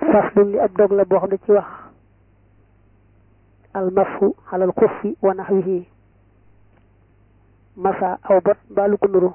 faslun li ab dog la boo xam ne ci wax almashu alal xuffi wa naxwihi masa aw bot mbaalu ko nuru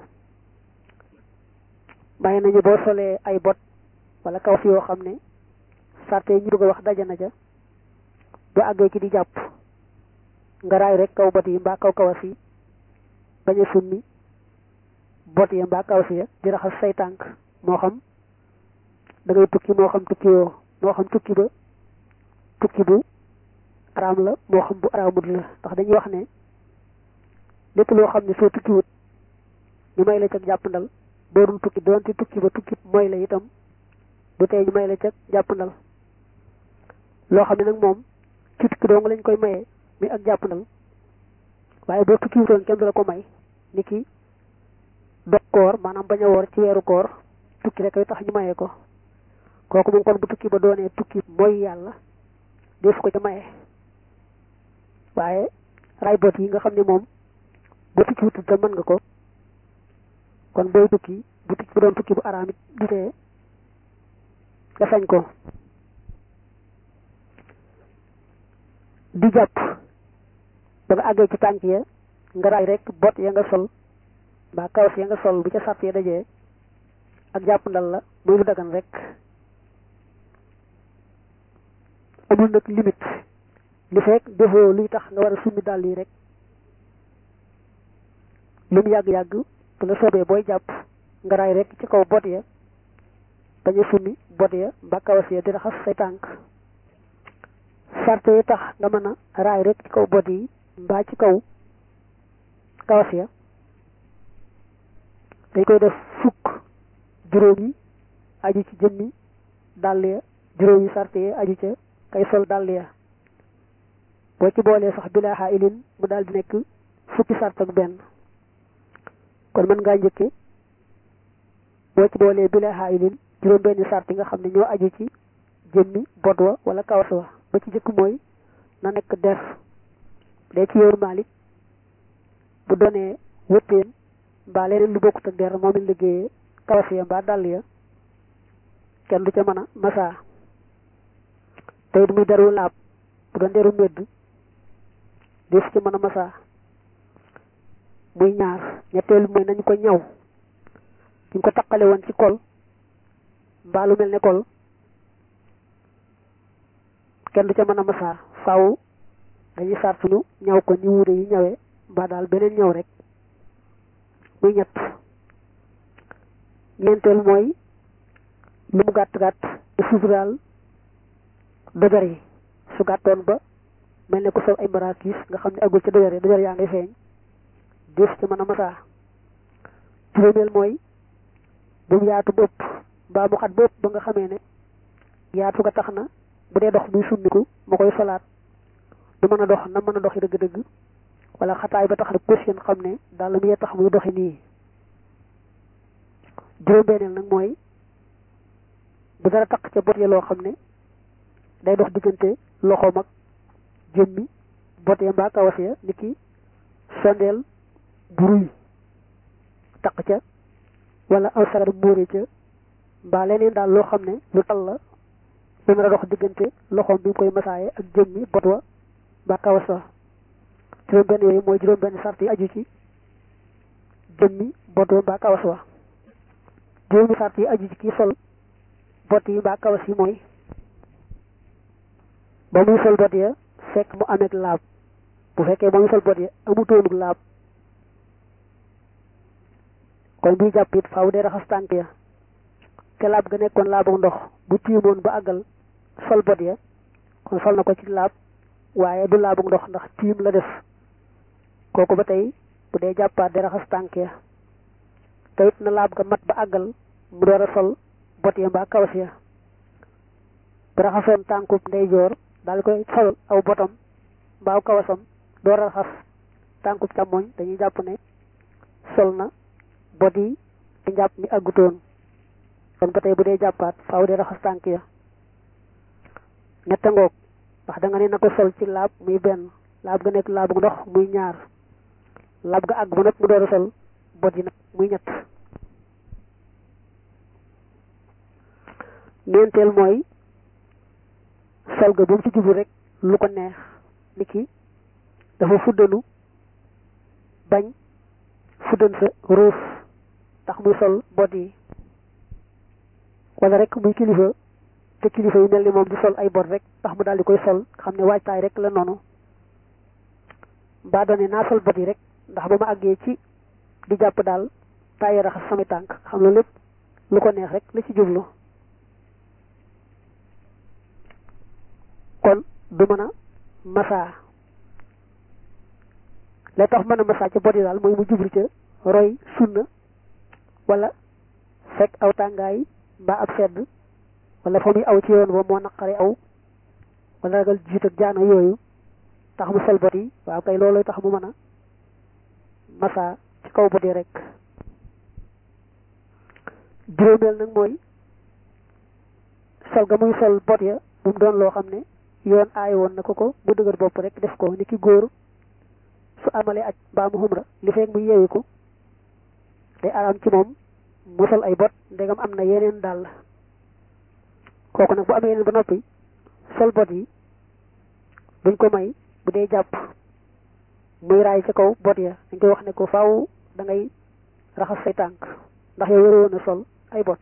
may nañu boo solee ay bot wala kawas yoo xam ne sarte ñu bëgg a wax daja na ca bu àggee ci di jàpp nga raay rek kaw bot yi mbaa kaw kawas yi bañ a summi bot ya mbaa kawas ya di raxas say tànk moo xam da ngay tukki moo xam tukki yoo moo xam tukki ba tukki bu araam la moo xam bu araamut la ndax dañuy wax ne lépp loo xam ne soo tukkiwut ñu may la ca jàppandal boo dul tukki doonte tukki ba tukki mooy la itam du tey ñu may la ca jàppandal loo xam ne nag moom ci tukki dong lañ koy mayee mi ak jàppandal waaye boo tukkiwutoon kenn du la ko may ni ki dog koor maanaam bañ a woor ci weeru koor tukki rek ay tax ñu mayee ko kooku moom kon bu tukki ba doonee tukki mooy yàlla def ko ca maye waaye ray bot yi nga xam ne moom boo tukki wutul te mën nga ko kon booy tukki bu tukki bu doon tukki bu araam it du tee nga sañ ko di jàpp ba nga àggee ci tànk ya nga raay rek bot ya nga sol mbaa kawas ya nga sol bu ca sàpp ya dajee ak jàpp ndal la muy lu dagan rek amul nag limite li fekk defoo luy tax nga war a summi dàll yi rek lu mu yàgg-yàgg bu la soobee booy jàpp nga raay rek ci kaw bot ya bañ a summi bot ya mbaa kawas ya di raxas say tànk sarte yi tax nga mën a raay rek ci kaw bot yi mbaa ci kaw kawas ya dañ koy def fukk juróom yi aju ci jëmmi dàll ya juróom yi sarte yi aju ca kay sol dàll ya boo ci boolee sax bilaa xaa ilin mu daal di nekk fukki sart ak benn kon mën ngaa njëkke boo ci boolee bilaa xaa ilin juróom benni sart yi nga xam ne ñoo aju ci jëmmi bot wa wala kawas wa ba ci jëkk mooy na nekk der day ci yoonu Maalik bu doonee wëttéen mbaa leneen lu bokkut ak der moom it liggéeyee kawas ya mbaa dàll ya kenn du ca mën a masaa te it muy deru laab bu doon deru medd def ci mën a masaa muy ñaar ñetteelu mooy nañu ko ñaw ñu ko taqale woon ci kol mbaa lu mel ne kol kenn du ca mën a masaa faaw dañuy sartunu ñaw ko ni wuure yi ñawee mbaa daal beneen ñaw rek muy ñett ñeenteel mooy lu mu gàtt gàtt te suturaal dojar yi su gàttoon ba mel ne ku sol ay maraakis nga xam ne agul ca dojar yi dojar yaa ngay feeñ def ci mën a masaa juróomeel mooy bu mu yaatu bëpp mbaa mu xat bëpp ba nga xamee ne yaatu ga tax na bu dee dox muy summiku ma koy solaat du mën a dox na mën a doxi dëgg-dëgg wala xataay ba tax na position xam ne daal la muy tax muy doxi nii juróom-benneel nag mooy bu dara taq ca bot ya loo xam ne day dox diggante loxoom ak jëmmi bot ya mbaa kawas ya ni ki sondeel buruy taq ca wala aw sagar móore ca mbaa leneen daal loo xam ne lu tal la lu mën a dox diggante loxoom bi mu koy masaaye ak jëmmi bot wa mbaa kawas wa juróom benn yooyu mooy juróom benn sart yi aju ci jëmmi bot wa mbaa kawas wa juróomi sart yi aju ci kii sol bot yi mbaa kawas yi mooy ba muy sol bot ya fekk mu ameeg laab bu fekkee ba muy sol bot ya amutoonug laab kon buy jàpp it faaw dee raxas tànk ya te laab ga nekkoon laabu ndox bu tiimoon ba àggal sol bot ya kon sol na ko ci laab waaye du laabu ndox ndax tiim la def kooku ba tey bu dee jàppaat dee raxas tànk ya te it na laab ga mat ba àggal mu door a sol bot ya mbaa kawas ya bu raxasoon tànkub ndeyjoor daal koy sol aw botam mbaa kawasam door a raxas tànkub càmmoñ dañuy jàpp ne sol na bot yi te njàpp mi àggutoon kon ba tey bu dee jàppaat faaw dee raxas tànk ya ñetta ngoog ndax da nga ne na ko sol ci laab muy benn laab ga nekk laabu ndox muy ñaar laab ga àgg ba nag mu door a sol bot yi nag muy ñett ñeenteel mooy sol ga bu mu ci jublu rek lu ko neex ni ki dafa fuddanu bañ fuddan sa ruus tax muy sol bot yi wala rek muy kilifa te kilifa yi mel ni moom di sol ay bot rek tax mu daal di koy sol xam ne waajtaay rek la noonu mbaa doone naa sol bot yi rek ndax ba ma àggee ci di jàpp daal tàyyi raxas samay tànk xam loolu lépp lu ko neex rek la ci jublu kon du mën a masaa lay tax mën a masaa ca bot yi daal mooy mu jublu ca roy sunna wala fekk aw tàngaay mbaa ab sedd wala fa muy aw ci yoon ba moo naqari aw wala ragal jiit ak jaana yooyu tax mu sol bot yi waaw kay loolu tax mu mën a masaa ci kaw bot yi rek juróomeel nag mooy sol ga muy sol bot ya bu mu doon loo xam ne yoon aay woon na ko ko bu dëgër bopp rek def ko ni ki góor su amalee aj mbaa mu xumra li fekk mu yeewi ko day araam ci moom mu sol ay bot ndegam am na yeneen dàll kooku nag bu amee yeneen ba noppi sol bot yi duñ ko may bu dee jàpp muy raay ca kaw bot ya dañ koy wax ne ko faaw da ngay raxas say tànk ndax yow yore woon a sol ay bot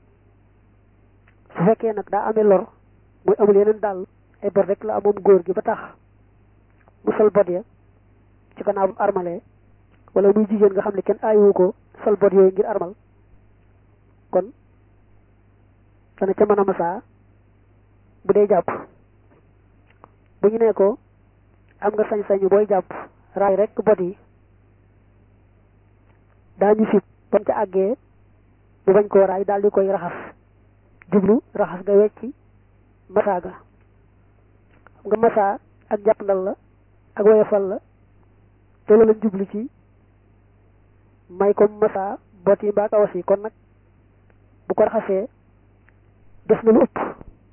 su fekkee nag daa amee lor muy amul yeneen dàll ay bot rek la amoon góor gi ba tax mu sol bot ya ci gannaaw bu armalee wala muy jigéen nga xam ne kenn aayiwu ko sol bot yooyu ngir armal kon dana ca mën a masaa bu dee jàpp bu ñu nee ko am nga sañ-sañu booy jàpp raay rek bot yi daañu sib bam ca àggee bu bañ koo raay daal di koy raxas jublu raxas nga wecci masaa ga xam nga masaa ak jàppandal la ak woyofal la te loolu lañ jublu ci may ko masaa bot yi mbaa kawas yi kon nag bu ko raxasee def na lu ëpp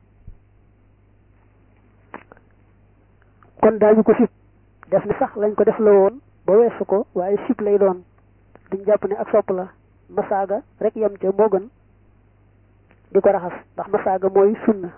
kon daañu ko sib def ni sax lañ ko def la woon ba weesu ko waaye sib lay doon duñ jàpp ne ak sopp la masaaga rek yem ca moo gën di ko raxas ndax masaaga mooy sunna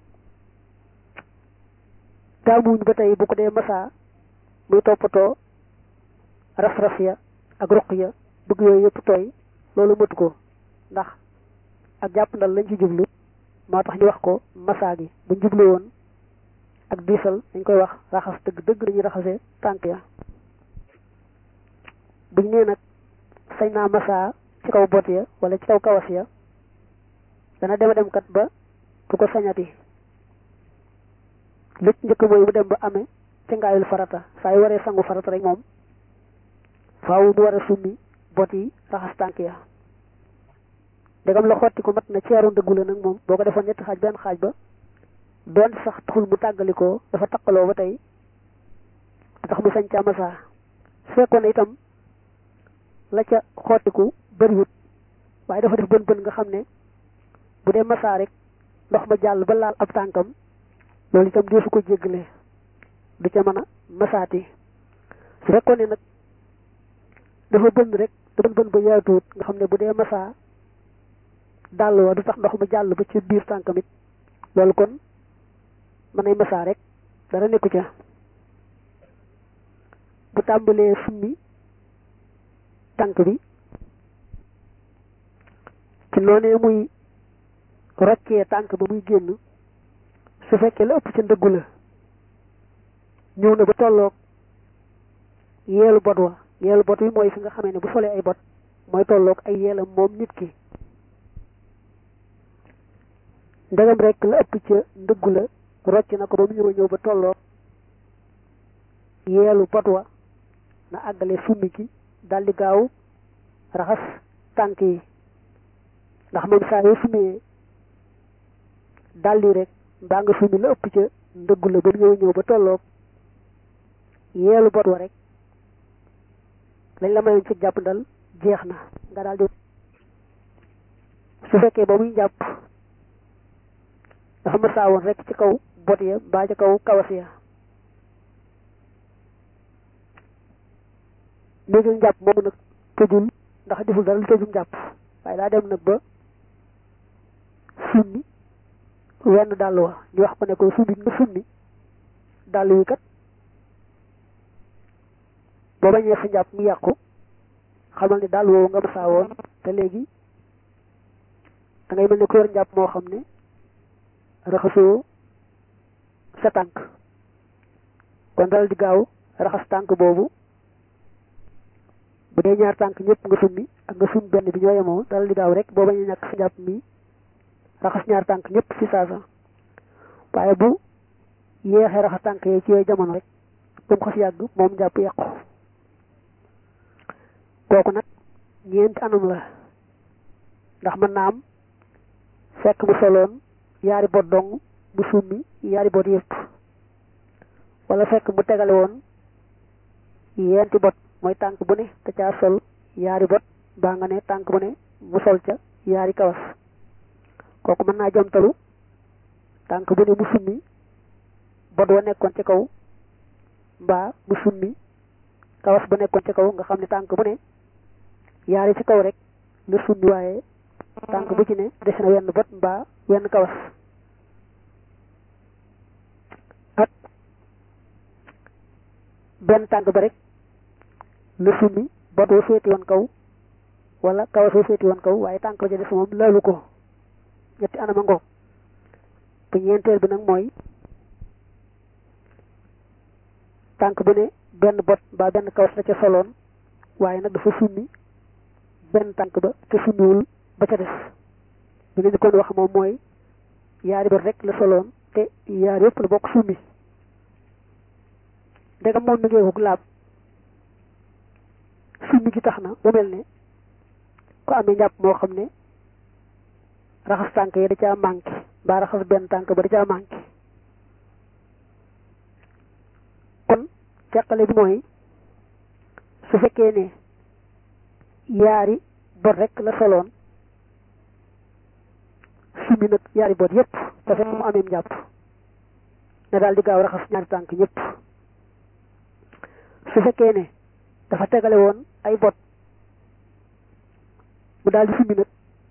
taamuñ ba tey bu ko dee masaa muy toppatoo ras-ras ya ak ruq ya bëgg yooyu yëpp tooy loolu mëtu ko ndax ak jàpp ndal lañ ci jublu moo tax ñu wax ko masaa gi buñ jublu woon ak diisal dañ koy wax raxas dëgg dëgg dañuy raxasee tànk ya buñ nee nag sañ naa masaa ci kaw bot ya wala ci kaw kawas ya dana dema dem kat ba du ko sañati lépp njëkk mooy mu dem ba amee ci ngaayul farata saa yu waree sangu farata rek moom faaw mu war a summi bot yi raxas tànk ya ndegam la xotti ko mat na ceeru ndëggu la nag moom boo ko defoon ñetti xaaj benn xaaj ba doon sax taxul mu tàggalikoo dafa taqaloo ba tey tax mu sañ ca masaa su fekkoon ne itam la ca xottiku bëriwut waaye dafa def bën bën nga xam ne bu dee masaa rek ndox ma jàll ba laal ab tànkam loolu itam deesu ko jéggale du ca mën a masaati su fekkoon ne nag dafa bënn rek da bën bën ba yaatuwut nga xam ne bu dee masaa dàll wa du tax ndox ma jàll ba ci biir tànkam it loolu kon mën nay masaa rek dara nekku ca bu tàmbalee summi tànk bi ci noonee muy roccee tànk ba muy génn su fekkee la ëpp ca ndëggu la ñëw na ba tolloog yeelu bot wa yeelu bot wi mooy fi nga xamee ne bu solee ay bot mooy tolloog ay yeelam moom nit ki ndegam rek la ëpp ca ndëggu la rocc na ko ba mu ñëw ñëw ba tolloog yeelu bot wa na àggale summi ki daldi gaaw raxas tànk yi ndax moom saa yoo summee daldi rek mbaa nga summi la ëpp ca ndëggu la ba mu ñëw ñëw ba tolloog yeelu bot wa rek lañ la mayoon ci jàpp ndal jeex na nga daldi su fekkee ba muy jàpp dafa masaa woon rek ci kaw bot ya mbaa ci kaw kawas ya léegi njàpp moomu nag tëjul ndax deful dara lu tëjum njàpp waaye daa dem nag ba summi wenn dàll wa ñu wax ko ne ko summi nga summi dàll wi kat boo bañee sa njàpp mu yàqu xamal ni dàll woowu nga masaa woon te léegi da ngay mel ne ku yor njàpp moo xam ne raxasoo sa tànk kon dal di gaaw raxas tànk boobu bu dee ñaar tànk ñëpp nga summi ak nga summi benn bi ñoo yemoo dal di gaaw rek boo bañee ñàkk sa njàpp mi raxas ñaar tànk ñëpp ci saasa waaye bu yéexee raxas tànk yi ci yooyu jamono rek ba mu xas yàgg moom njàpp yàqu kooku nag ñeenti anam la ndax mën naa am fekk mu soloon yaari bot dong mu summi yaari bot yëpp wala fekk mu tegale woon yenti bot mooy tànk bu ne te caa sol yaari bot baa nga ne tànk bu ne mu sol ca yaari kawas kooku mën naa jamtalu tànk bu ne mu summi bot wa nekkoon ci kaw mbaa mu summi kawas ba nekkoon ci kaw nga xam ne tànk bu ne yaari ci kaw rek la summi waaye tànk bu ci ne des na wenn bot mbaa wenn kawas ak benn tànk ba rek la summi bot wa féeti woon kaw wala kawas wa féeti woon kaw waaye tànk ba ca des moom laalu ko ñetti anama ngoog bu ñeenteel bi nag mooy tànk bu ne benn bot mbaa benn kawas la ca soloon waaye nag dafa summi benn tànk ba te summiwul ba ca des bi nga ñu kon wax moom mooy yaari bot rek la soloon te yaari yëpp la bokk summi ndegam moom mi ngeekuk laab summi gi tax na mu mel ne ku amee njàpp moo xam ne raxas tànk yi da caa manqué mbaa raxas benn tànk ba da caa manqué kon teqale bi mooy su fekkee ne yaari bot rek la soloon summi nag yaari bot yépp te fekk mu amee njàpp ne daal di gaaw raxas ñaari tànk ñëpp su fekkee ne dafa tegale woon ay bot mu daal di summi nag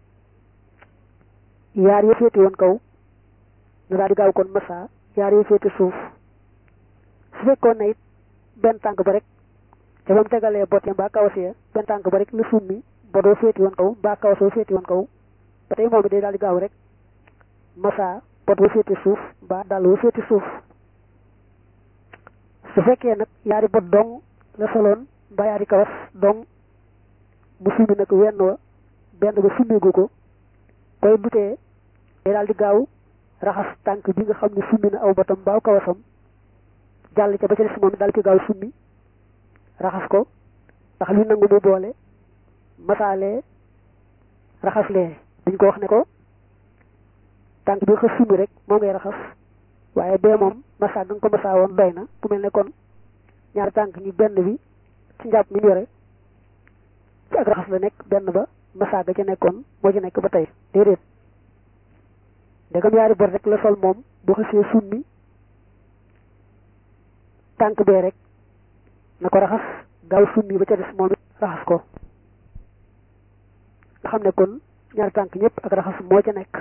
yaar yoo féete woon kaw ne daal di gaaw kon massa yaar yoo féete suuf su fekkoon ne it benn tànk ba rek te ba mu tegalee bot ya mbaa kawasee benn tànk ba rek la summi bodoo féete woon kaw mbaa kawasoo féete woon kaw ba tey moom it day daal di gaaw rek massa bot wa féete suuf mbaa dàll wa féete suuf su fekkee nag yaari bot dong la soloon mbaa yaari kawas dong mu summi nag wenn wa benn ba summigu ko koy dutee day daal di gaaw raxas tànk bi nga xam ne summi na aw botam mbaa kawasam jàll ca ba ca des moom daal di gaaw summi raxas ko ndax li nangu mu boole masaalee raxaslee dañ ko wax ne ko tànk bi nga summi rek moo ngay raxas waaye bee moom masa nga ko masa woon doy na bu mel ne kon ñaari tànk ñi benn bi ci njàpp mi ñu yore ci ak raxas la nekk benn ba masa ga ca nekkoon moo ci nekk ba tey déedéet ndegam yaari bor rek la sol moom bu xasee summi tànk bee rek na ko raxas gaaw summi ba ca des moom it raxas ko nga xam ne kon ñaari tànk ñëpp ak raxas moo ca nekk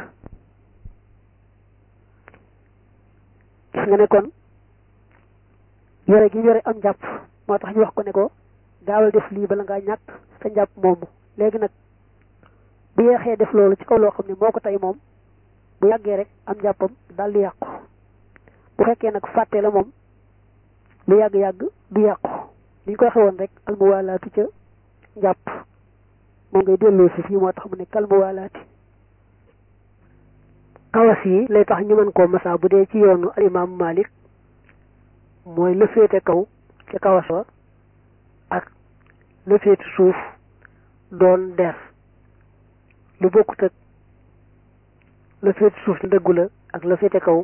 gis nga ne kon yore gi yore am njàpp moo tax ñu wax ko ne ko gaawal def lii bala ngaa ñàkk sa njàpp moomu léegi nag bu yeexee def loolu ci kaw loo xam ne moo ko tey moom bu yàggee rek am njàppam daal di yàqu bu fekkee nag fàtte la moom lu yàgg-yàgg du yàqu li ñu ko waxee woon rek almuwaalaatu ca njàpp moom ngay delloo si fii moo tax mu ne kalmuwaalaati kawas yi lay tax ñu mën koo masa bu dee ci yoonu alimaamu Malik mooy la féete kaw ca kawas wa ak la féete suuf doon der lu bokkut ak la féete suuf ci ndëggu la ak la féete kaw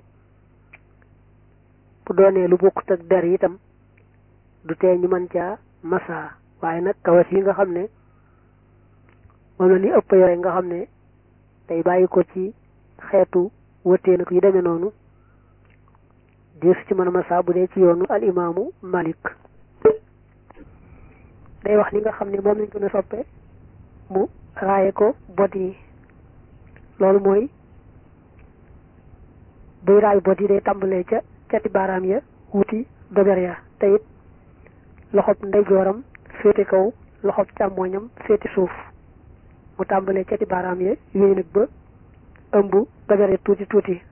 bu doonee lu bokkut ak der itam du tee ñu mën caa masa waaye nag kawas yi nga xam ne moom la ni ëpp yore nga xam ne day bàyyi ko ci xeetu wëttee nag yu demee noonu dees ci mën a masa bu dee ci yoonu al imaamu Malik day wax li nga xam ne moom lañ gën a soppe mu raaye ko bot yi loolu mooy buy raay bot yi day tàmbalee ca cati baaraam ya wuti dojar ya te it loxob ndeyjooram féete kaw loxob càmmooñam féete suuf mu tàmbalee cati baaraam ya yooyu nag ba ëmb dojar ya tuuti tuuti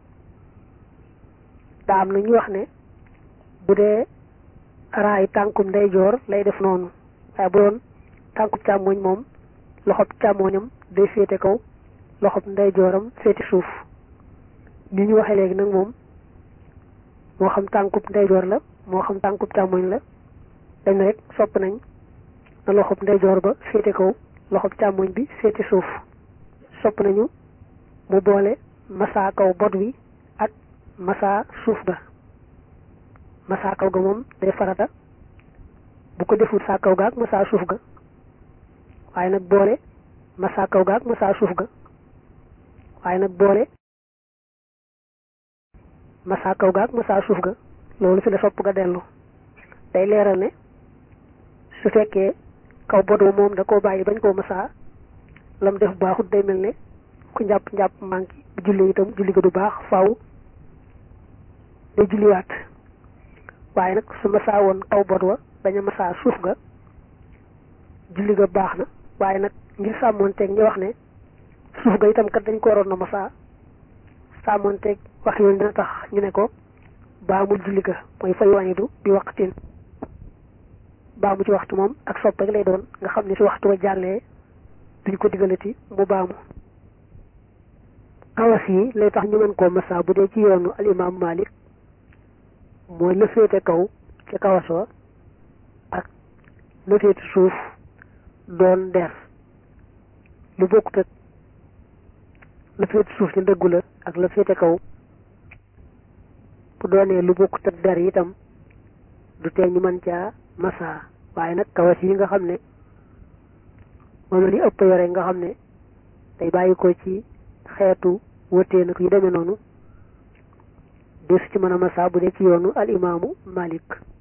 daa am na ñu wax ne bu dee raay tànkum ndeyjoor lay def noonu waaye bu doon tànkum càmmooñ moom loxob càmmooñam day féete kaw loxob ndeyjooram féete suuf ni ñu waxee léegi nag moom moo xam tànkub ndeyjoor la moo xam tànkub càmmoñ la dañ rek sopp nañ na loxob ndeyjoor ba féete kaw loxob càmmoñ bi féete suuf sopp nañu mu boole masaa kaw bot wi ak masaa suuf ga masaa kaw ga moom day farata bu ko deful saa kaw ga ak masaa suuf ga waaye nag boole masaa kaw ga ak masaa suuf ga waaye nag boole masaa kaw ga ak masaa suuf ga loolu fi la sopp ga dellu day leeral ne su fekkee kaw bodo moom da koo bàyyi bañ koo masaa lam def baaxut day mel ne ku njàpp njàpp manqué bu julli itam julli ga du baax faaw day julliwaat waaye nag su masaa woon kaw bod wa bañ a masaa suuf ga julli ga baax na waaye nag ngir sàmmoonteeg ñu wax ne suuf ga itam kat dañ ko waroon na masaa sàmmoonteeg wax yoon dina tax ñu ne ko baamul julli ga mooy fay wàññidu bi waqtin baamu ci waxtu moom ak sopp rek lay doon nga xam ne si waxtu wa jàllee duñ ko digalati mu baamu kawas yi lay tax ñu mën koo masaa bu dee ci yoonu al imam malik mooy la féete kaw ca kawas wa ak la féete suuf doon der lu bokkut ak la féete suuf ci ndëggu la ak la féete kaw bu doonee lu bokkut ak der itam du tee ñu mën caa masa waaye nag kawas yi nga xam ne moom la ñu ëpp yore nga xam ne day bàyyi ko ci xeetu wëtee nag yu demee noonu des ci mën a masa bu dee ci yoonu al imaamu malik